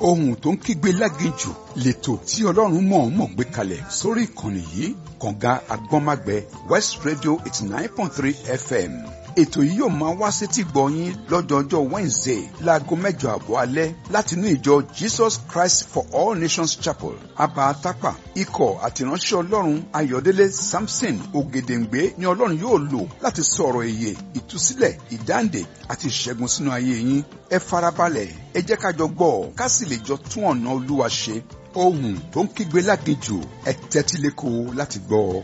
ohun tó ń kígbe láginjù lẹ́tọ̀ tí ọlọ́run mọ̀ọ́mọ̀ gbé kalẹ̀ sórí ìkànnì yìí kànga agbọ́nmágbẹ west radio eighty nine point three fm ètò yìí yóò máa wá sétí gbọ̀nyín lọ́jọ́jọ́ wednesday láago mẹ́jọ àbọ̀ alẹ́ látinú ìjọ jesus christ for all nations chapel abatapa ikọ̀ àtìránṣẹ́ ọlọ́run ayọ̀délé samson ògèdèǹgbé ni ọlọ́run yóò lò láti sọ̀rọ̀ èyè ìtúsílẹ̀ ìdáǹdè àti ìṣẹ́gun sínú ayé yín ẹ farabalẹ̀ ẹ jẹ́ ká jọ gbọ́ ká sì lè jọ tún ọ̀nà olúwa ṣe ohun tó ń kígbe láginjù ẹ tẹ́tí lẹ́kọ̀ọ́ láti gbọ́ ọ.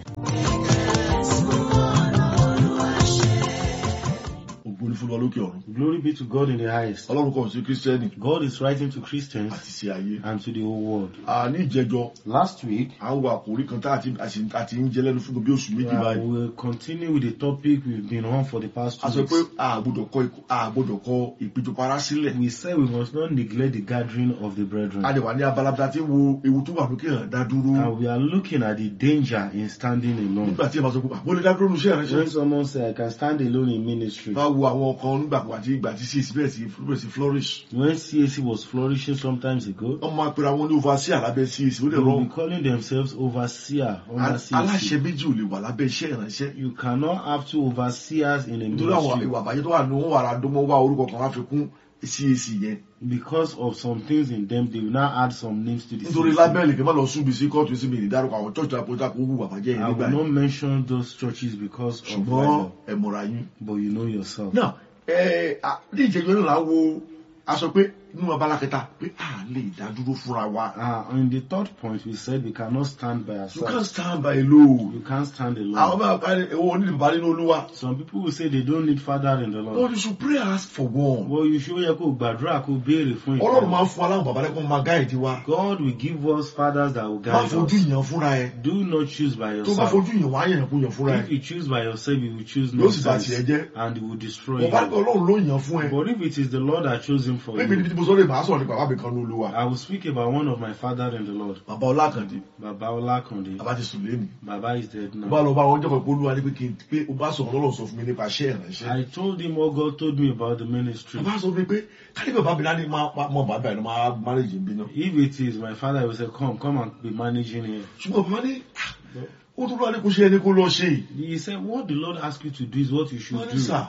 ògo ní fún wa lókè ọ̀run. Glory be to God in the highest. ọlọ́run kọ̀ sí kírísítẹ́nì God is writing to Christians àti sí ayé. and to the whole world. a ní ìjẹjọ Last week, à ń wo àkòrí kan tá àti àti ń jẹ lẹ́nu fún bí oṣù méjì uh, báyìí. we'll continue with the topic we've been on for the past a two sọ pé weeks. a gbọ́dọ̀ kọ ikú- a gbọ́dọ̀ kọ ìpéjọpọ̀ ara sílẹ̀. We said we must not neglect the gathering of the brethren. a lè wà ní abala bí a ti ń wo ewu tó wà lókè hàn dá dúró. And we are looking at the danger in standing alone. nígbà tí ẹ bá sọ pé àbó lè dá dúró níṣẹ́ When ìránṣẹ́. someone says, I can stand alone in ministry. bá wo àwọn kan nígbà kan àti ìgbà tí csc bẹ̀rẹ̀ sí bẹ̀rẹ̀ sí flourish. When CAC was flourishing sometimes ago, wọ́n máa pera wọn ní overseer lábẹ́ csc ó lè they will rọrùn. be calling themselves overseer under aláṣẹ CAC. méjì ò lè wà lábẹ́ iṣẹ́ ìránṣẹ́. You cannot have two overseers in a nítorí àwọn ministry. ìwà àbájẹ́ tó wà ní wọn wà ra dánmọ́ wá orúkọ kan wá fi kún cac yẹn. because of some things in them, they will now add some names to the nítorí CAC. lábẹ́ẹ̀lì kí n má lọ súbi sí kóòtù sí mi ní dárúkọ àwọn church àpótá kó wù bàbájẹ́ yẹn I nígbà will yẹn not mention those churches because of ṣùgbọ́n rival, ẹ mọ̀ra yín. but you know yourself. náà ẹ à, ní ìjẹ́jọ́ náà là ń wo aṣọ pé nínú abala kẹta pé a lè dá dúró fúnra wa. Uh, in the third point, we said we cannot stand by you ourselves. can't stand by alone. You can't stand àwọn alone. bá bá ní ẹwọ onídìí bàbá nínú olúwa. Some people will say they don't need father in the no Lord. you should pray ask for one. Well, you should yẹ kó gbàdúrà kó béèrè fún ọlọ́run ìtàn. máa ń fún aláwọ̀ bàbá lẹ́kọ̀ọ́ máa gáìdì wa. God will give us fathers that will má guide fojú us. yàn fúnra ẹ. Do not choose by tó bá yourself. fojú yàn wá yàn kó yàn fúnra If ẹ. you choose by yourself, you will choose yóò sì bá nonsense tiẹ̀ jẹ́. and it will destroy bọ̀bá ní you. ọlọ́run ló yàn fún ẹ. But if it is the Lord that chose him for bẹ́ẹ̀ ni you, tí mo sọ lè máa sọ̀rọ̀ nípa bàbá mi kan ní olúwa. I will speak about one of my father in the Lord, bàbá ọlákàndé Baba Olakunde. bàbá ti sùn lẹ́nu. Baba is dead mo bá now. lọ bá wọn jẹ́kọ̀ọ́ pé olúwa ní pé kí n pé o bá sọ̀rọ̀ lọ́rọ̀ sọ fún mi nípa iṣẹ́ ìránṣẹ́. I told him what God told me about the ministry. bàbá sọ fún mi pé kárí bàbá mi láti máa mọ bàbá ẹ̀ ló máa mánéjì ń bí náà. If it is my father, he will say, Come, come and be managing here. ṣùgbọ́n bàbá ní "Ah, ó tún lọ́wọ́ ní kó ṣe ẹni kó lọ ṣe yìí. He said, What the Lord asked you to do is what you should wọ́n ní do. sà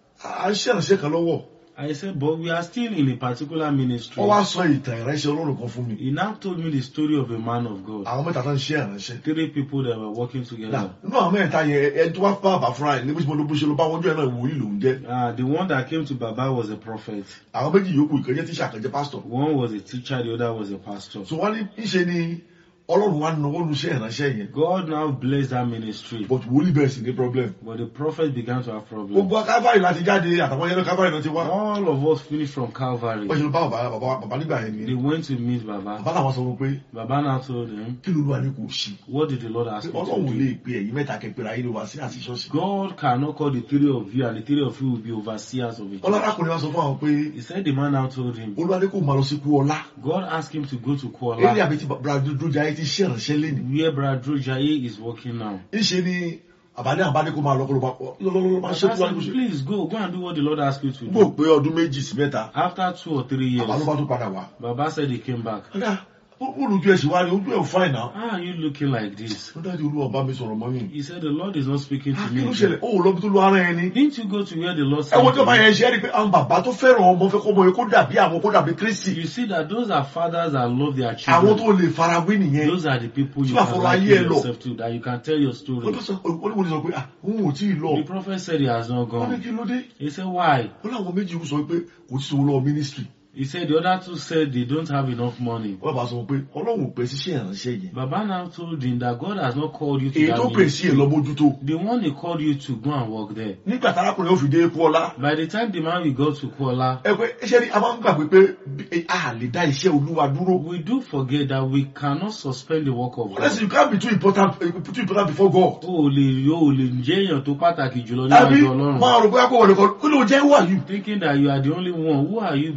à ń ṣe ìránṣẹ́ kan lọ́wọ́. I said, But we are still in a particular ministry. wọ́n wá sọ ìtàn ìránṣẹ́ ọlọ́run kan fún mi. He now told me the story of a man of God. àwọn mẹ́ta tó ń ṣe ìránṣẹ́. Three people that were working Nà, together. nínú àwọn mẹ́ta yẹn ẹni tó wá bá bàbá fúnra ẹ̀ ní bó ṣe ló bó ṣe ló bá wọn jọ ẹ̀ náà wòlíì lòún jẹ́. Uh, the one that came to Baba was a prophet. àwọn méjì yòókù ìkànjẹ́ tíṣà kan jẹ́ pásítọ̀. One was a teacher, the other was a pastor. so wọ́n ní ìṣe ni ọlọ́run wá náwó nu iṣẹ́ ìránṣẹ́ yẹn. God now blessed that ministry. but wòlíì bẹ̀rẹ̀ sí ní problem. But the prophet began to have problems. gbogbo kábàárì láti jáde àtàwọn yẹn náà kábàárì náà ti wá. All of us finished from Calvary. wọ́n ṣe ló bá bàbá bàbá bàbá nígbà yẹn They nìyẹn. went to meet Baba. bàbá làwọn sọ fún pé Baba now told him, kí ló ló wà ní kò sí. What did the Lord ask pé you to ọlọ́run do? lè pe ẹ̀yin mẹ́ta kẹpẹ́rẹ́ ayé ló wá sí àti ṣọ́ọ̀ṣì. God cannot call the three of you and the three of you will be overseers of it. ọlọ́dàkùnrin wa sọ fún àwọn pé He said the man now told him, olúwa ní kò máa lọ sí kú ọlá. God asked him to go to eré Kuala àbí ti bradroja ayé ti ṣe ìránṣẹ́ lẹ́nu. where Bradro Jaye is working now. ìṣe ni àbálẹ́ àbálẹ́ kó máa lọ kó ló máa lọ́lọ́lọ́ máa ṣe I kú wá ní kò said, ṣe. please go, go and do what the Lord asked you to gbọ́ do. pé ọdún méjì sí mẹ́ta After two or three àbá ló years, bá tún padà wá. Baba said he came back. ọ̀dà ó lójú ẹ̀ sì wá ní ojú ẹ̀ ò fáìn náà. How are you looking like this? ó dájú olúwa bá mi sọ̀rọ̀ mọ́ yìí. He said, the Lord is not speaking to kí me. ló again." ṣẹlẹ̀ ó lọ bí tó lọ ara ẹni. Didn't you go to where the Lord ẹ wo said? tí ọba to yẹn ṣe é rí i pé àwọn bàbá tó fẹ́ràn ọmọ fẹ́ kọ́ ọmọ yẹn kó dàbí àwọn kó dàbí you? kristi. You see that those are fathers that love their àwọn children. tó lè farawé nìyẹn. Those are the people you Tí wàá can fọwọ́ liken ayé ẹ lọ. yourself to, that you can tell your ó story. tó sọ olúwo ni sọ pé ah òun ò tí ì lọ. The prophet said he has not wọ́n ní gone. kí ló dé. He said, why? ó láwọn méjì sọ pé kò tí ì sọ lọ mínísítírì. He said the other two said they don't have enough money. wọ́n bá sọ pé ọlọ́run ò pè síṣẹ́ ìránṣẹ́ yẹn. Baba now told him that God has not called you to èyí that tó pè sí ẹ̀ ministry. lọ mójútó. The one he called you to go and work there. nígbà tárákùnrin yóò fi dé kú ọlá. By the time the man will go to Kuala, ẹ pé iṣẹ́ ni a máa ń gbàgbé pé bí- a lè dá iṣẹ́ olúwa dúró. we do forget that we cannot suspend the work of honestly God. you can't be too important eh, too important before God. O ò lè o ò lè jẹ́ èèyàn tó pàtàkì jùlọ àbí níwájú Ọlọ́run. máa rò bóyá kó wọlé kan kí ló jẹ́ who are you. Thinking that you are the only one, who are you before ìgbà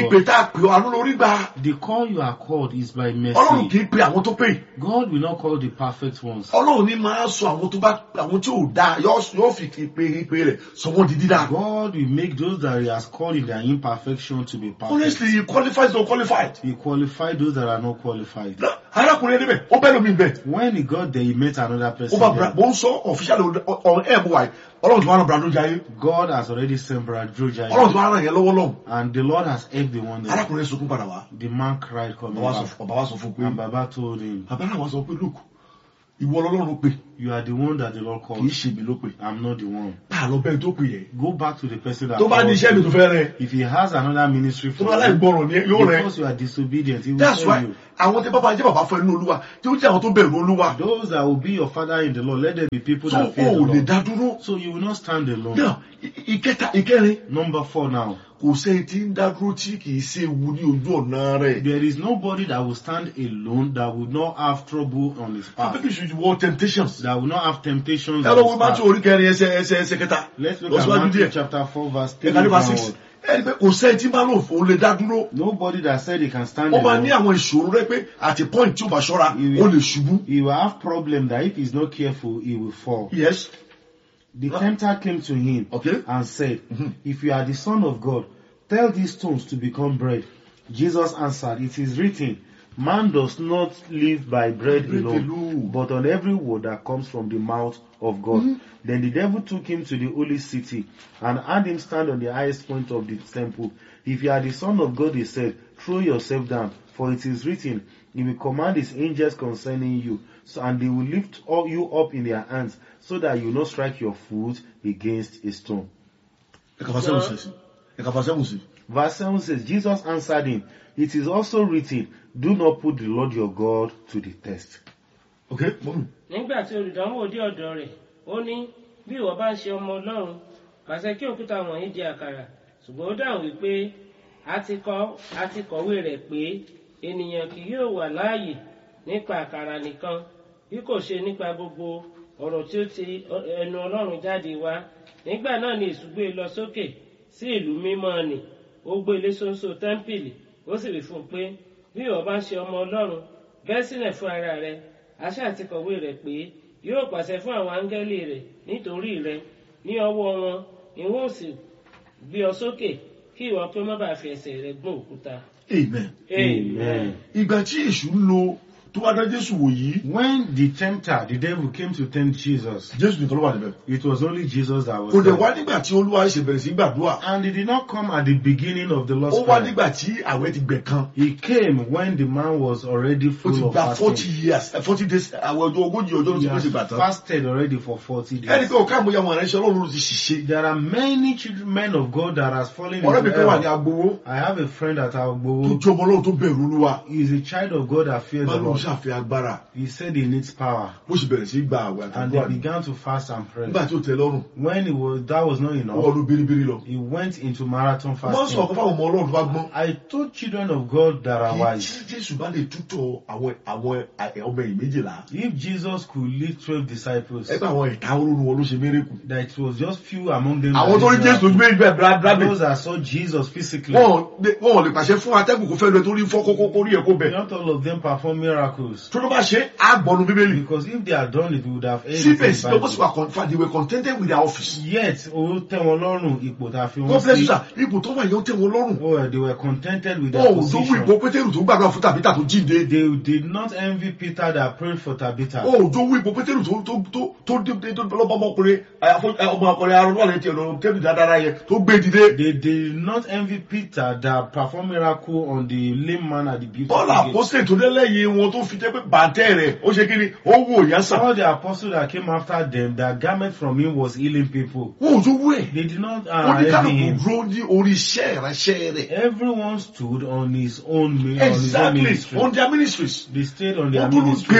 God. ìpè tá a pè ọ́ àánú lórí gbà The call you are called is by ọlọ́run kì mercy. í pe àwọn tó pè God will not call the perfect ones. ọlọ́run ní máa sọ àwọn tó bá àwọn tí ò dáa yóò yóò fi ìpè ìpè rẹ̀ sọ wọ́n di dídá God will make those that He has called in their imperfection to be perfect. honestly he qualifies or qualified He qualified those that are not qualified. Náà, arákùnrin ẹni bẹ́ẹ̀ ó bẹ́ẹ̀ lómi bẹ́ẹ̀ When he got there, he met another ó person. bá bra there. mo ń sọ official ọ̀rọ̀ ẹ̀ bọ̀ wáyé ọlọ́run tó wà rán brando jayé God has already sent Brad ọlọ́run Jai, tó wà rán yẹn lọ́wọ́ lọ́hùn and the Lord has helped the one there. arákùnrin yẹn sunkún padà wá The man cried coming bàbá back. sọ fún- bàbá sọ fún pé And Baba told him, bàbá náà wá sọ pé look ìwọ ọlọ́run pè You are the one that the Lord kì í called. ṣe mi ló pè I'm not the one. bá a lọ bẹ́ẹ̀ tó pè yẹn Go back to the person that tó bá ní called iṣẹ́ mi tó you. fẹ́ rẹ If he has another ministry tó for bá láì you, gbọ́ràn ni yóò rẹ because you are disobedient, he will that's tell why you. àwọn tí bàbá jẹ́ bàbá fún ẹnu olúwa tí ó jẹ́ àwọn tó bẹ̀rù olúwa Those that will be your father in the Lord, let there be people tó that o fear the ò lè Lord. dá dúró So you will not stand alone. náà ì- ìkẹta ìkẹrin Number four now. kò sẹ́yìn tí ń dá dúró tí kì í ṣe ewu ní ojú ọ̀nà rẹ̀ There is nobody that will stand alone that will not have trouble on his path. Maybe you should wọ temptations. That will not have temptations ẹ on lọ his wo Matthew path. orí kẹrin ẹsẹ̀ ẹsẹ̀ ẹsẹ̀ kẹta Let's look lọ at síwájú Matthew díẹ̀ chapter 4 verse 3 ẹ̀ka nípa six downward. ẹni pé kò sẹ́yìn tí máa lò fún lè dá dúró Nobody that said he can stand ó máa ní alone. àwọn ìṣòro rẹ pé àti point tí ó bá ṣọ́ra Ìwé. ó lè ṣubú. He will have problem that if he's not careful, he will fall. yes The Huh? tempter came to him okay and said, Mhm. If you are the son of God, tell these stones to become bread. Jesus answered, It is written, Man does not live by bread Bread alone, alone. but on every word that comes from the mouth of God. Then the devil took him to the holy city and had him stand on the highest point of the temple. If you are the son of God, he said, throw yourself down, for it is written, he will command his angels concerning you, so, and they will lift all you up in their hands, so that you will not strike your foot against a stone. ẹ̀ka fà sẹ́wọ̀n sí ẹ̀ka fà sẹ́wọ̀n sí. Verse 7 says, Jesus answered him, It is also written, Do not put the Lord your God to the test. okay mọ́mí nígbà tí olùdánwò dé ọ̀dọ̀ rẹ̀ ó ní bí ìwọ bá ń ṣe ọmọ ọlọ́run pàṣẹ kí òkúta wọ̀nyí di àkàrà ṣùgbọ́n ó dáhùn wípé a ti kọ a ti kọ̀wé rẹ̀ pé ènìyàn kì yóò wà láàyè nípa àkàrà nìkan bí kò ṣe nípa gbogbo ọ̀rọ̀ tí ó ti ẹnu ọlọ́run jáde wá nígbà náà ni èṣù gbé e lọ sókè sí ìlú mímọ́ nì ó gbé ilé ṣoṣo tẹ́ḿpìlì ó sì wí fún un pé bí ìwọ bá ń ṣe ọmọ ọlọ́run bẹ́ sílẹ̀ fún ara rẹ àṣà àti kọ̀wé rẹ̀ pé yóò pàṣẹ fún àwọn áńgẹ́lì rẹ̀ nítorí rẹ ní ọwọ́ wọn ni wọn ò sì gbé ọ sókè kí ìwọ pé má bàa fi ẹsẹ̀ rẹ gún òkúta. amen. Amen. ìgbà tí èṣù ń lo tó wá dá jésù wò yìí When the tempter, the devil, came to tempt Jesus, jésù nìkan ló wà níbẹ̀. it was only Jesus that was kò dẹ̀ there. wá nígbà tí olúwa ṣe bẹ̀rẹ̀ sí gbàdúrà And he did not come at the beginning of the Lord's ó wá Prayer. nígbà tí àwẹ̀ ti gbẹ̀ kan He came when the man was already ó ti full of gba forty fasting. years forty days àwẹ̀ ọjọ́ ogójì ọjọ́ ló He ti pèsè gbà has tán. fasted already for 40 ẹni days. pé ọ̀ká àmúyẹ àwọn aránṣẹ́ ọlọ́run ló ti ṣiṣẹ́. There are many children, men of God that has fallen ọ̀rẹ́ mi into kan wà ní error. agbowó I have a friend at tó Agbowo. jẹ́ ọmọ ọlọ́run tó bẹ̀rù olúwa. He is a child of God that fears the báwo ló Lord. ṣàfihàn agbára He said he needs power. bó ṣe bẹ̀rẹ̀ sí gba àwẹ̀ And they àtàkùn àná. began to fast and pray. nígbà tí ó tẹ lọ́rùn When it was, that was not ó enough, wọ́n ló biribiri lọ. he went into marathon wọ́n sọ fasting. ọ̀kan fáwọn ọmọ ọlọ́run tó bá gbọ́n. I told children of God that are kí wise. tí jésù bá lè tútọ̀ àwọn àwọn ẹ- ọmọ ẹ̀yìn méjìlá. If Jesus could lead 12 disciples, ẹgbẹ́ àwọn ẹ̀ka olórí wọn ló ṣe mérekù. that it was just few among them. àwọn that tó rí did jésù miracle. méjì bẹ́ẹ̀ bírábírábì. Those that saw Jesus physically, wọ́n lè- wọ́n lè pàṣẹ fún atẹ́gùn kó fẹ́ lọ torí fọ́ kókó kórí ẹ̀ kó bẹ̀. not all of them perform miracles. tó ló bá ṣe á gbọ́nu bíbélì. Because if they had done it, we would have heard it síbẹ̀ in sí the lọ́wọ́ sí Bible. wa confirm they were contented with their office. Yet, ó tẹ́ wọn lọ́rùn ipò tá a fi God wọ́n bless you sí. sir ipò tó wà yẹn ó tẹ̀ wọ́n lọ́rùn. Oh, they were contented with their wọn ò tó wí position. ipò pétérù tó gbàgbà fún tàbítà tó jíǹde. They did not envy Peter that prayed for Tabitha. wọn ò tó wí ipò pétérù tó tó tó tó dé dé tó lọ́bọ̀ ọmọkùnrin àyàfó- ẹ, ọmọkùnrin arúgbó àlẹ́ tiẹ̀ lọ kébì dáadáa yẹn tó gbé dìde. They did not envy Peter that performed miracle on the lame man at the beautiful bọ́ọ̀lù gate. àpọ́sẹ̀ tó dé lẹ́yìn wọn tó fi jẹ́ pé bàtẹ́ rẹ̀ ó ṣe kí ni ó wò yá sàn. All the apostles that came after them, their garment from him was healing people. wọn ò tó wú ẹ̀. They did not ó uh, ní envy kálukú him. dúró ní orí iṣẹ́ ìránṣẹ́ rẹ̀. Everyone stood on his own mi- on his own exactly ministry. on their ministries. They stayed on ó their dúró ministry. gbé wọn.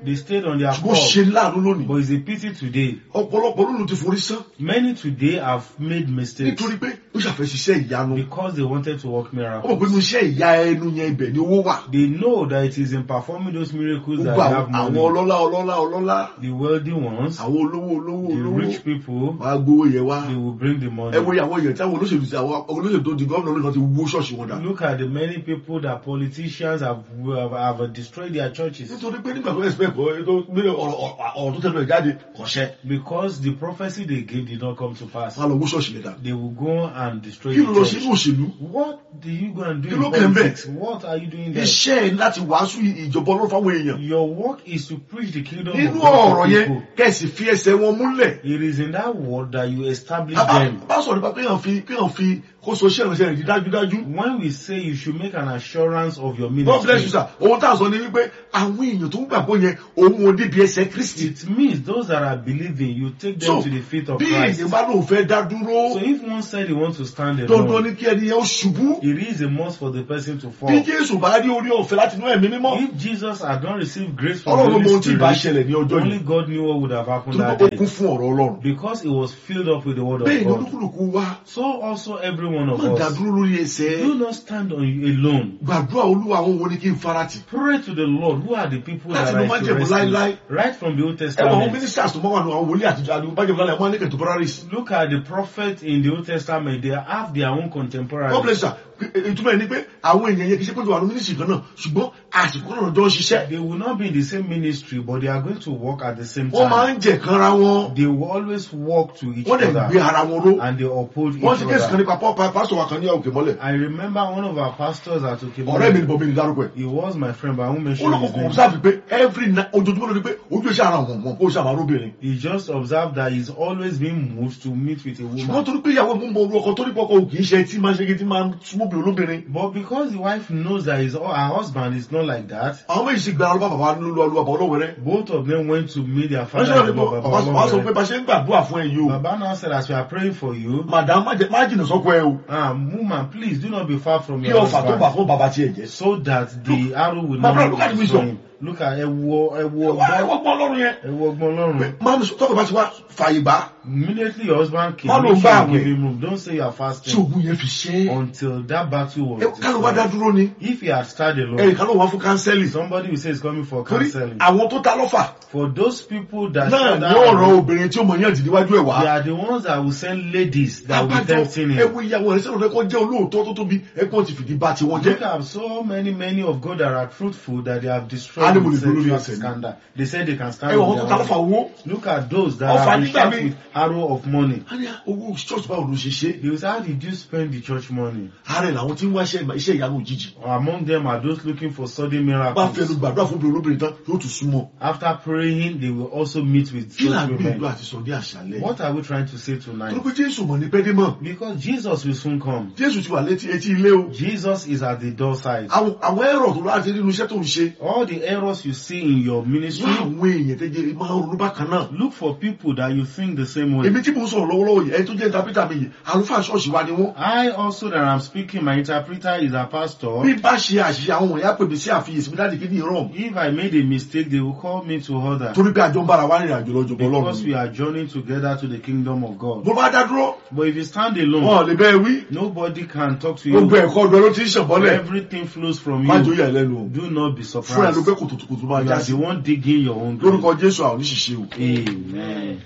They stayed on their ṣùgbọ́n ṣe course. láàánú lónìí But it's a pity today. ọ̀pọ̀lọpọ̀ lónìí ti forí sán Many today have made mistakes nítorí pé ó ṣàfẹ́ ṣiṣẹ́ ìyanu because they wanted to work ó mọ̀ miracles. pé inú iṣẹ́ ìyá ẹnu yẹn ibẹ̀ ni owó wà They know that it is in performing those miracles that gbogbo they àwọn have àwọn money. ọlọ́lá ọlọ́lá ọlọ́lá The wealthy ones, àwọn olówó olówó the olówó rich people, wàá gbowó yẹn wá they will bring the money. ẹ wo àwọn èèyàn tí àwọn olóṣèlú ti àwọn olóṣèlú tó di gómìnà olóṣèlú ti wó ṣọ́ọ̀ṣì wọn dà Look at the many people that politicians have, have, have destroyed their churches nítorí pé nígbà tó expect ọ tó gbé ọ̀rọ̀ ọ̀rọ̀ tó tẹnu ẹ̀ jáde kọ̀ṣẹ́ because the prophecy they gave did not come to pass. wọn lọ wó ṣọ́ọ̀ṣì yẹn dà They will go and destroy kí ló lọ the sí church. inú òṣèlú What do you go and do Kí in ló kàn bẹ́ẹ̀? politics? What are you doing there? iṣẹ́ ẹ̀ láti wàásù ìjọba ọlọ́run fáwọn èèyàn Your work is to preach the kingdom of nínú God ọ̀rọ̀ to yẹn people. kẹ̀sì fi ẹsẹ̀ wọn múlẹ̀ It is in that word that you establish bá them. bá sọ̀rọ̀ nípa kéèyàn fi kéèyàn fi kó so iṣẹ́ ìrìnsẹ̀ rẹ̀ di dájúdájú When we say you should make an assurance of your God bless you ministry, sir ohun tá a sọ ni wípé àwọn èèyàn tó ń gbàgbọ́ yẹn òun ò débi ẹsẹ̀ Kristi it means those that are believing, you take them so to the feet of bí Christ. èèyàn bá lóun fẹ́ dá dúró So if one said he wants to stand dandan alone, ni kí ẹni yẹn ó ṣubú it is a must for the person to fall. bí Jésù bá rí orí ọ̀fẹ́ láti inú ẹ̀mí mímọ́ If Jesus had not received grace from the ọlọ́run ló mọ Holy ohun tí ìbá Spirit, ṣẹlẹ̀ ní ọjọ́ only yìí God knew what would have happened tó that ó day. kún fún ọ̀rọ̀ ọlọ́run Because it was filled up with the word of bẹ́ẹ̀ ni God. olúkúlùkù wá So also every one of má dá us. dúró lórí ẹsẹ̀ Do not stand on alone. gbàdúrà olúwa àwọn wo ni kí n farati Pray to the Lord. Who are the people Láti that ló I máa should jẹ̀bù rescue? láíláí. Right from the Old ẹ wọ àwọn Testament. ministers tó máa wà nù àwọn wòlíì àtijọ́ àti bájẹ́ bùlálẹ̀ wọn á ní kẹ̀tọ́ paradise Look at the prophets in the Old Testament. They have their own God contemporaries. bless you ìtumọ̀ ẹ̀ ni pé àwọn èèyàn yẹn kì í ṣe pé wà ní ministry kan náà ṣùgbọ́n àsìkò náà jọ ń ṣiṣẹ́ They will not be in the same ministry, but they are going to work at the same wọ́n máa time. ń jẹ̀ kanra wọn They will always walk to each wọ́n dẹ̀ gbé other ara wọn ró and they uphold each wọ́n ṣe kéèsì kan other. nípa pọ́ pásítọ̀ wa kan ní òkè mọ́lẹ̀ I remember one of our pastors at ọ̀rẹ́ mi ni Okemole. bọ̀ mi ní dárúkọ ẹ̀ He was my friend, but I won't ó mention lọ́kọ̀ his kò name. observe pé every night ojoojúmọ́ ló ní pé ojú iṣẹ́ ara wọn wọn kó ṣe àmàrú obìnrin He just observed that he's always being moved to meet with a ṣùgbọ́n woman. torí pé ìyàwó mú mọ orú ọkọ torí pé ọkọ kì í ṣe tí máa ń ṣe kí tí máa ń súnmọ́ obìnrin olóbìnrin But because the wife knows that his, her husband is not like that, àwọn méjì sì gba ọlọ́pàá bàbá lólu ọlọ́pàá ọlọ́wẹ̀rẹ́ both of them went to meet their wọ́n father. ṣe and wọ́n Baba bàbá sọ pé Olorun. bá ṣe ń gbàdúrà fún ẹ yìí o Baba now said, as we are praying for you, madam má jẹ- má jìnnà sọ́kọ ẹ o ah, woman, please do not be far from kí your ọfà tó bà husband, fún bàbá tiẹ̀ jẹ́ so that the arrow will my brother, not look at be wisdom. him. Look at ẹwọ ẹwọ wá ẹ ọgbọ́n wọ́n gbọ́ ọlọ́run yẹn ẹwọ ọgbọ́n Ọlọ́run. máa mi tọ́kọ̀ bá ti wá fàyè gbà Immediately your husband came, Má ló make gbà sure you àwẹ̀. give him room. Don't say you are tí fasting ogun yẹn fi ṣe é until that battle was ẹ kálọ̀ wá dá destroyed. dúró ni If he had started alone, ẹnì kan ló wá fún kánsẹ́lì somebody will say he's coming for torí counseling. àwọn tó ta lọ́fà For those people that náà shout ní out, ọ̀rọ̀ obìnrin tí ó mọ yẹn dì níwájú ẹ̀ they wá are the ones that will send ladies that will be abájọ tempting ẹ him. wo ìyàwó ẹ̀ sẹ́nu rẹ̀ kọ́ jẹ́ olóòótọ́ tó tóbi ẹ̀gbọ́n ti fìdí bá tiwọn jẹ́ Look at so many, many of God that are truthful that they have destroyed Animal with is really sexual insane. scandal. They say they can ẹ stand wọ on àwọn tó their ta lọ́fà own. owó Look at those that Ọ̀fà have been nígbà shot míì. with arrow of money. a ní owó church báwo ló ṣe ṣe They will say, how did you spend the church money? ààrẹ làwọn tí ń wá iṣẹ́ iṣẹ́ ìyanu òjijì Among them are those looking for sudden bá fẹnu miracles. gbàdúrà fún obìnrin olóbìnrin tán yóò tún súnmọ́ After praying, they will also meet with kí là such ń gbìyànjú women. àti sọ ní àṣálẹ́ What are we trying to say tonight? torí pé jésù mọ̀ ní pẹ́ẹ́dé mọ̀ Because Jesus will soon come. jésù ti wà létí etí ilé o Jesus is at the doorstep. àwọn àwọn ẹ̀rọ tó láti nínú iṣẹ́ tó ń ṣe All the errors you see in your wọ́n ministry, àwọn èèyàn tẹ́jẹ́ máa ń ronú bákan náà look for people that you think the same way. èmi tí mo ń sọ̀rọ̀ lọ́wọ́lọ́wọ́ yìí ẹni tó jẹ́ ìtàpítà mi yìí àlùfáà ṣọ́ọ̀ṣì wa ni wọ́n I also that I'm speaking, my interpreter is a pastor. bí bá ṣe àṣìṣe àwọn wọ̀nyí á pè mí sí àfiyèsí mi láti kí ní ìrọ̀m If I made a mistake, they will call me to order. torí pé àjọ ń bára wá rìnrìn àjò lọ́jọ́ bọ́ Because lọ́rùn we are journeying together to the kingdom of God. mo bá dá dúró But if you stand wọn alone, ò lè bẹ́ẹ̀ wí nobody can talk to gbogbo you. ẹ̀kọ́ ọdún ló ti ń ṣànbọ́lẹ̀ Everything flows from má jò you. yà lẹ́nu o Do not be fúnra ló surprised. gbé kòtòkòtò máa You já are sí the one digging your own grave. lórúkọ jésù àwọn oníṣìṣẹ́ o. Amen.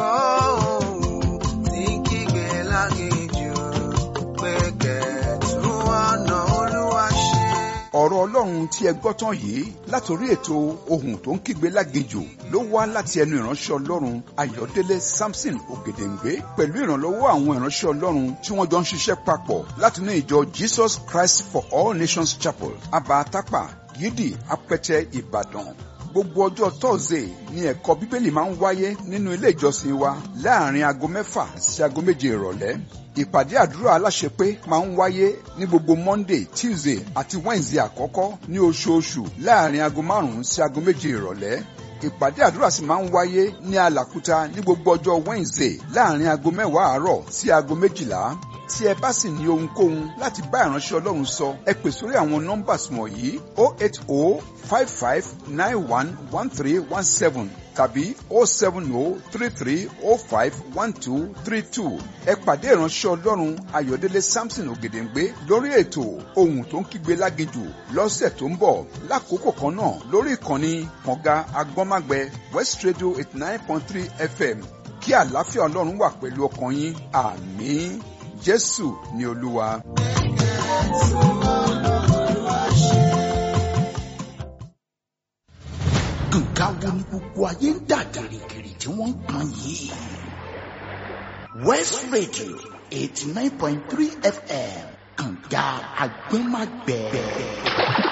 ní kígbe láginjù pé kẹ̀tún ọ̀nà olúwa ṣe. ọ̀rọ̀ ọlọ́run tí ẹ gbọ́ tán yìí látòrí ètò ohun tó ń kígbe láginjù ló wá láti ẹnu ìránṣẹ́ ọlọ́run ayọ̀délé samson ògèdèǹgbé pẹ̀lú ìrànlọ́wọ́ àwọn ìránṣẹ́ ọlọ́run tí wọ́n jọ ń ṣiṣẹ́ papọ̀ látinú ìjọ jesus christ for all nations chapel abatapa yídì apẹtẹ ìbàdàn gbogbo ọjọ́ tọ́sídẹ̀ẹ́ ni ẹ̀kọ́ bíbélì máa ń wáyé nínú ilé ìjọsìn wa láàrin aago mẹ́fà sí aago méje ìrọ̀lẹ́ ìpàdé àdúrà aláṣepé máa ń wáyé ní gbogbo monday tuesday àti wednesday àkọ́kọ́ ní oṣooṣù láàrin aago márùn-ún sí aago méje ìrọ̀lẹ́ ìpàdé àdúrà sì máa ń wáyé ní alàkúta ní gbogbo ọjọ́ wednesday láàrin aago mẹ́wàá àárọ̀ sí aago méjìlá tí ẹ bá sì ní ohunkóhun láti bá ìránṣẹ́ ọlọ́run sọ ẹ pè sórí àwọn nọ́mbàs wọ̀nyí o eight o five five nine one one three one seven tàbí o seven o three three o five one two three two ẹ pàdé ìránṣẹ́ ọlọ́run ayọ̀délé samson ògèdèǹgbé lórí ètò ohun tó ń kígbe láginjù lọ́sẹ̀ tó ń bọ̀ lákòókò kan náà lórí ìkànnì kànga agbọ́nmágbẹ west radio eighty nine point three fm kí àlàáfíà ọlọ́run wà pẹ̀lú ọkàn yín àmín jésù ni olúwa. nǹkan wo ni gbogbo ayé ń dà gìrìgìrì tí wọ́n ń pọn yìí. west radio eighty nine point three fm kànga agbẹ́magbẹ́.